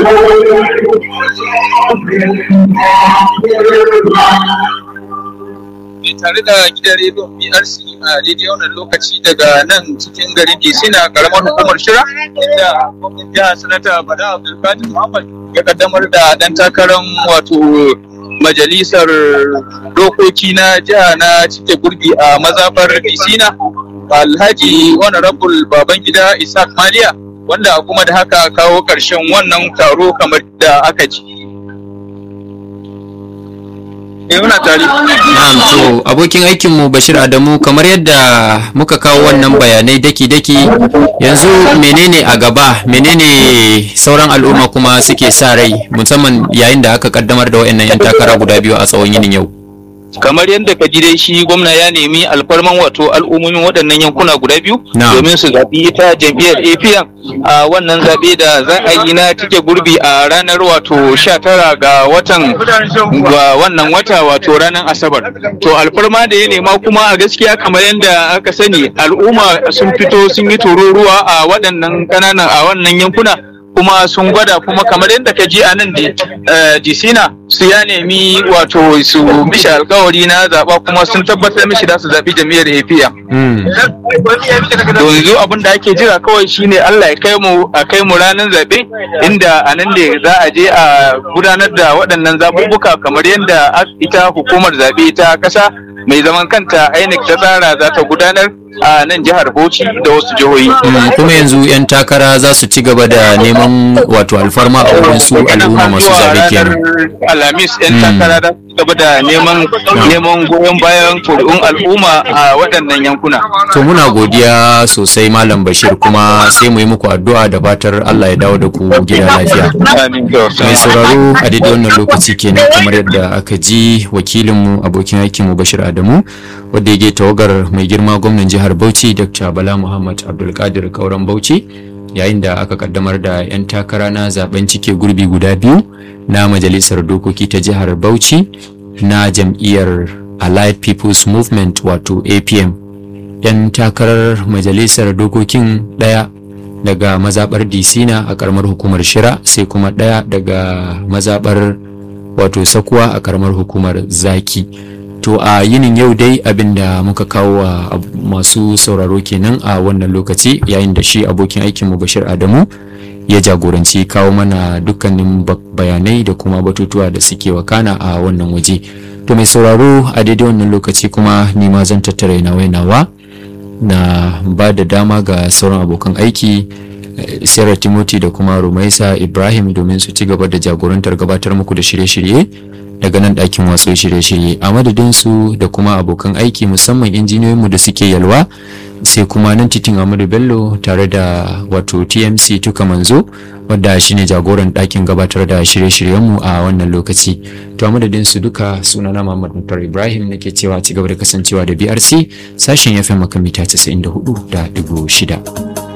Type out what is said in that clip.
tare da gidan rediyon BRC a daidai wannan lokaci daga nan cikin garin DC na karamar hukumar Shira inda gwamnan jihar Sanata Bala Abdulkadir Muhammad ya kaddamar da dan takarar wato majalisar dokoki na jiha na cike gurbi a mazabar DC na Alhaji Honorable Babangida Isaac Maliya wanda kuma da haka kawo ƙarshen wannan taro kamar da aka ji. Na'am to abokin aikinmu Bashir Adamu kamar yadda muka kawo wannan bayanai daki-daki yanzu menene a gaba menene sauran al'umma kuma suke sa rai musamman yayin da aka kaddamar da wayannan 'yan takara guda biyu a tsawon yinin yau. kamar yadda ka ji dai shi gwamna ya nemi alfarman wato al'ummomin waɗannan yankuna guda biyu domin su zaɓi ita jam'iyyar apm a wannan zaɓe da za a yi na tike gurbi a ranar wato 19 ga watan ga wannan wata wato ranar asabar to alfarma da ya nema kuma a gaskiya kamar yadda aka sani al'umma sun fito sun yi tururuwa a waɗannan ƙananan a wannan yankuna kuma sun gwada kuma kamar yadda ka ji a nan disina su ya nemi wato su mishi alkawari na zaba kuma sun tabbatar mishi da su zaɓi jami'ar apm yanzu abin da ake jira kawai shine allah ya kai mu a kai mu ranar zaɓe inda a nan ne za a je a gudanar da waɗannan zaɓuɓɓuka kamar yadda ita hukumar zaɓe ta ƙasa mai zaman kanta INEC ta tsara za ta gudanar a nan jihar Bauchi da wasu jihohi. kuma yanzu 'yan takara za su ci gaba da neman wato alfarma a wurin su al'umma masu zaɓe kenan. Alhamis 'yan takara za su gaba da neman neman goyon bayan kuri'un al'umma a waɗannan yankuna. To muna godiya sosai Malam Bashir kuma sai mu yi muku addu'a da fatar Allah ya dawo da ku gida lafiya. Mai sauraro a daidai wannan lokaci kenan kamar yadda aka ji wakilinmu abokin aikinmu Bashir Adamu wadda ya tawagar mai girma gwamnan jihar Bauchi Dr. Bala Muhammad Abdulkadir Kauran Bauchi yayin da aka kaddamar da 'yan takara na zaben cike gurbi guda biyu na majalisar dokoki ta jihar Bauchi na jam'iyyar Allied People's Movement wato APM 'yan takarar majalisar dokokin ɗaya daga mazabar disina a karamar hukumar shira sai kuma ɗaya daga mazabar wato sakuwa a karamar hukumar zaki to a yinin yau dai abinda muka kawo wa masu sauraro kenan a wannan lokaci yayin da shi abokin aikinmu bashir adamu ya jagoranci kawo mana dukkanin bayanai da kuma batutuwa da suke wakana a wannan waje to mai sauraro a daidai wannan lokaci kuma nima zan tattara nawa nawa na ba da dama ga sauran abokan aiki Sarah Timothy da kuma Rumaisa Ibrahim domin su ci gaba da jagorantar gabatar muku da shirye-shirye daga nan ɗakin watsu shirye-shirye a madadin su da kuma abokan aiki musamman injiniyoyinmu da suke yalwa sai kuma nan titin Amadu Bello tare da wato TMC tuka manzo wadda shine jagoran ɗakin gabatar da shirye-shiryenmu a wannan lokaci to a madadin su duka sunana Muhammad Mutar Ibrahim nake cewa ci gaba da kasancewa da BRC sashen FM makamita 94.6